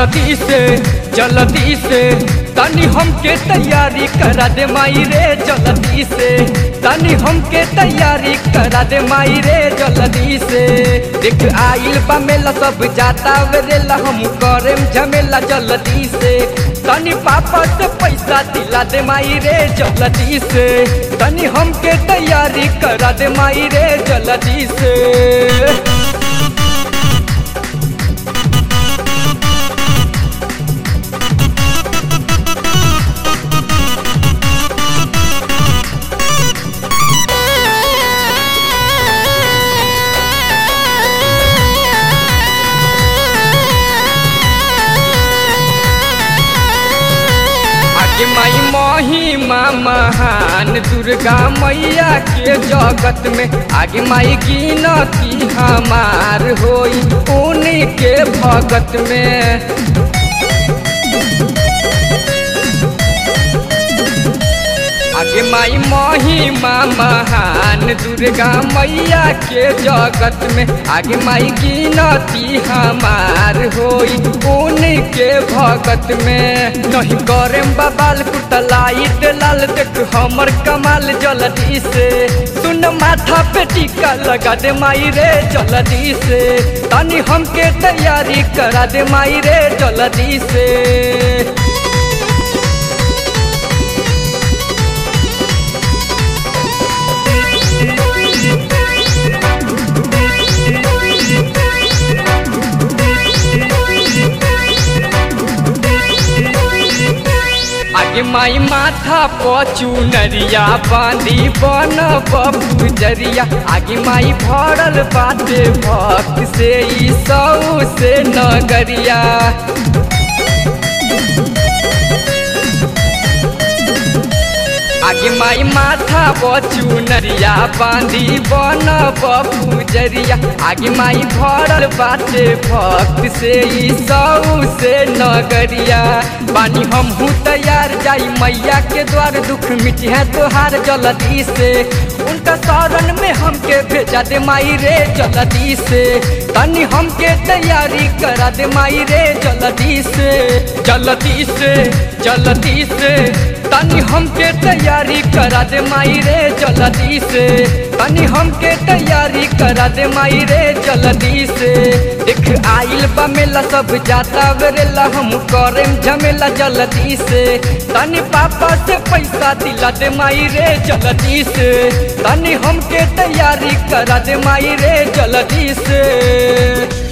जल्दी से जल्दी से तनी हमके तैयारी करा दे माई रे जल्दी से तनी हमके तैयारी करा दे माई रे जल्दी से देख आइल बा मेला सब जाता वेला हम करेम झमेला जल्दी से तनी पापा से पैसा दिला दे माई रे जल्दी से तनी हमके तैयारी करा दे माई रे जल्दी से आगे माई महिमा महान दुर्गा मैया के जगत में आगे माई गिनती हमार होई उनके भगत में आगे माई महिमा महान दुर्गा मैया के जगत में आगे माई गिनती हमार होई उनके भगत में नहीं करे बबाल कुटलाइट लाल देख हमर कमाल जल्दी से सुन माथा पे टीका लगा दे माई रे जल्दी से तनी हमके तैयारी करा दे माई रे जल्दी से आगे माई माथा पचू नरिया बांधी बन बबू जरिया आगे माई भरल बाटे भक्त से ई सौ से नगरिया आगे माई माथा बचू नरिया बांधी बन बबू जरिया आगे माई भरल बाटे भक्त से ई सौ से नगरिया बानी हम हूँ तैयार जाई मैया के द्वार दुख मिटी है तोहार जल्दी से उनका शरण में हमके भेजा दे माई रे जल्दी से तनी हमके तैयारी करा दे माई रे जल्दी से जल्दी से जल्दी से तनी हमके तैयारी करा दे माई रे जल्दी से तनी हमके तैयारी करा दे माई रे जल्दी से देख आइल बा मेला सब जाता वेला हम करेम झमेला जल्दी से तनी पापा से पैसा दिला दे माई रे जल्दी से तनी हमके तैयारी करा दे माई रे जल्दी से